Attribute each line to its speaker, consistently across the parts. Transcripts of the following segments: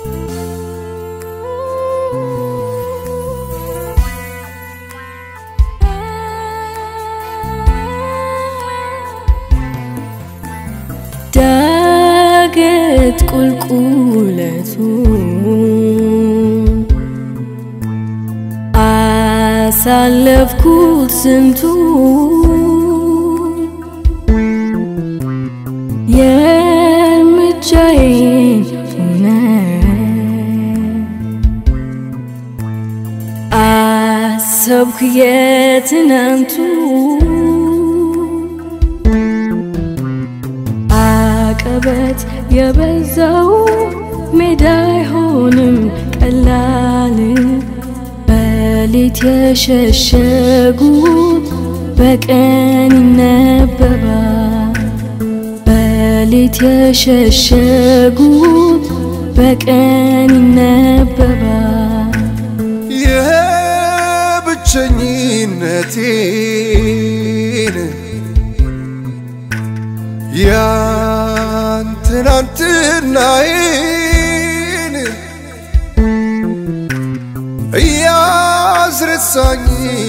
Speaker 1: ዳገት ቁልቁለቱ አሳለፍኩት ስንቱ የእርምጃዬን እውነት አሰብኩ የትናንቱ አቀበት የበዛው ሜዳ አይሆንም ቀላል በሌት የሸሸጉት በቀን ይነበባል በሌት የሸሸጉት በቀን ይነበባል
Speaker 2: የብቸኝነቴን ያን ትናንትናዬን እያስረሳኝ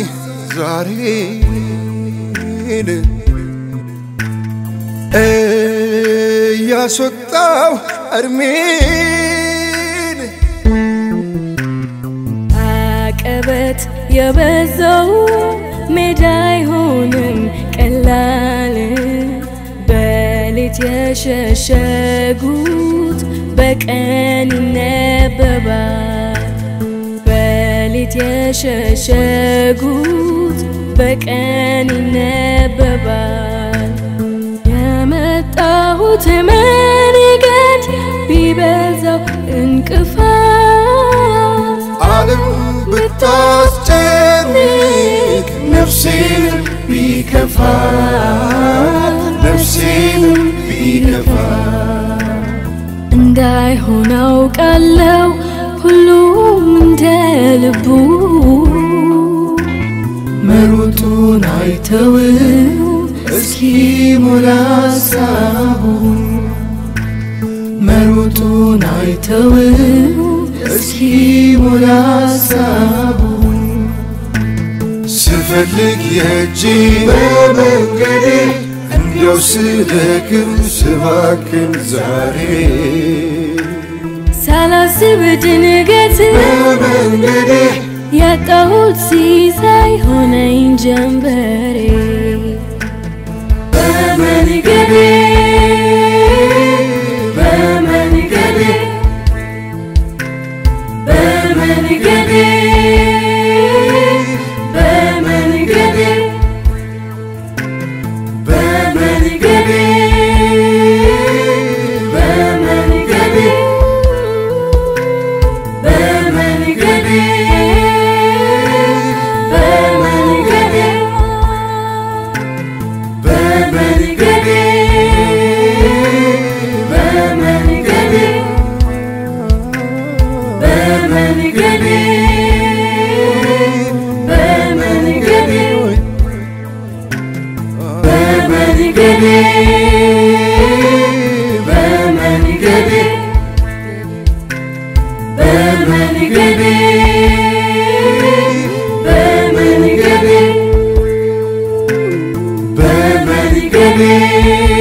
Speaker 2: ዛሬን እያስወጣው እድሜን
Speaker 1: አቀበት የበዛው ሜዳ አይሆንም ቀላል በሌት የሸሸጉት በቀን ይነበባል በሌት የሸሸጉት በቀን ይነበባል የመጣሁት መንገድ ቢበዛው እንቅፋት
Speaker 2: ዓለም ብታስጨንቅ ነፍሴን ቢከፋት ነፍሴን ቢከፋት
Speaker 1: እንዳይሆን አውቃለው ሁሉም እንደ ልቡ
Speaker 2: መሮጡን አይተው እስኪ ሞላ ሀሳቡን መሮጡን አይተው እስኪ ሞላ ሀሳቡን ስፈልግ የእጅ በመንገዴ እንዲያው ስደክም ስባክን ዛሬ
Speaker 1: ሳላስብ ድንገት
Speaker 2: በመንገዴ
Speaker 1: ያጣሁት ሲሳይ ሆነኝ ጀንበሬ በመንገዴ በመንገዴ በመንገዴ በመንገዴ በመንገዴ በመንገዴ በመንገዴ በመንገዴ በመንገዴ በመንገዴ በመንገዴ በመንገዴ በመንገዴ በመንገዴ በመንገዴ በመንገዴ በመንገዴ